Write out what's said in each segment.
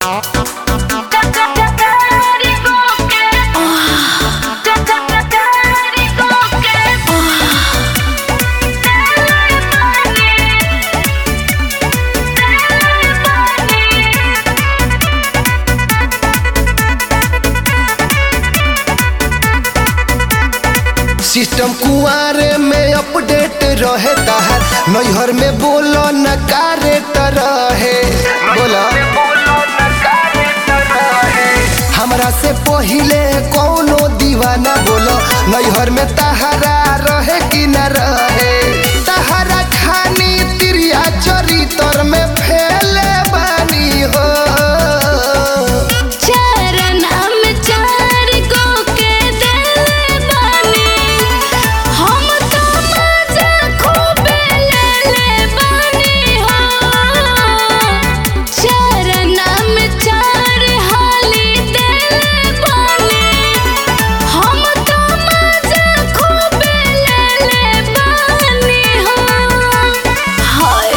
system कुआरे में update रहे ताहर नैहर में बोलो न कारेट रहे बोला हमरा से पहिले कौनो दीवाना बोलो नैहर में तहरा रहे कि न रहे तहरा खानी तिरिया चरितर में फैले बानी हो चरना में चार गो के देले बानी हम तो मजा खूबे लेले बानी हो चरना में चार हाली देले बानी हम तो मजा खूबे लेले बानी हो हाय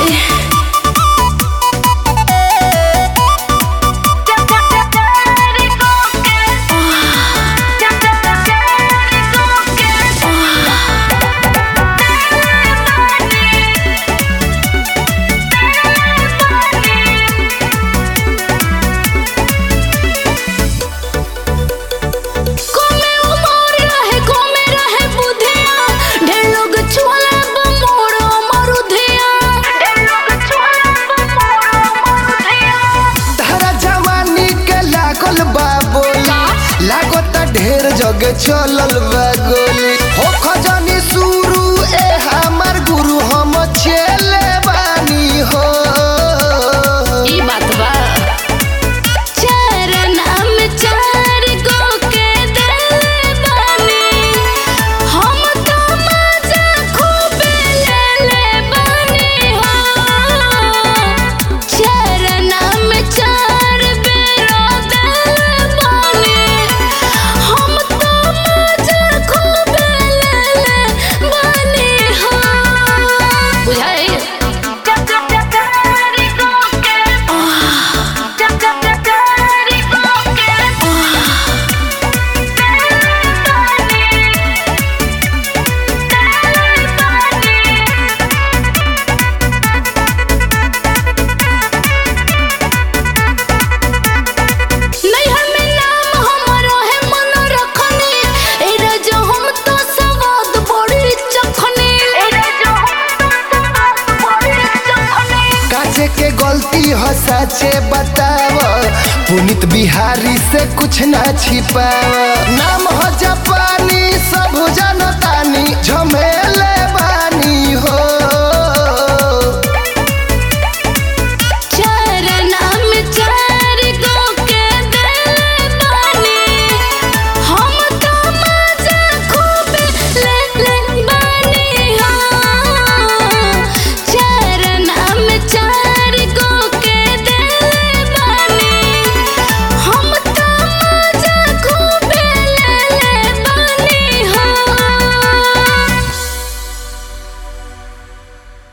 कोमे उमर रहे कोमे रहे बुधिया ढेर लोग छुअला बमोरो मरुधिया ढेर लोग छुअला बमोरो मरुधिया तहरा जवानी के लागल बा बोली लागत ढेर जगह चलल बा गोली हो खजानी शुरू ए हमर गुरु हम चले बानी हो ई बात बा चरना में चार गो के देले बानी हम तो मजा खूबे लेले बानी हो चरना में चार बेरो देले बानी हम तो मजा खूबे लेले बानी हो बुझाई नैहर में नाम हमरो है मन रखनी ए रजो हम तो सवाद बड़ी चखनी ए रजो हम तो सवाद बड़ी चखनी काचे के गलती हो सचे बताव पुनित बिहारी से कुछ ना छिपाव नाम हो जापानी सब जनतानी झमेला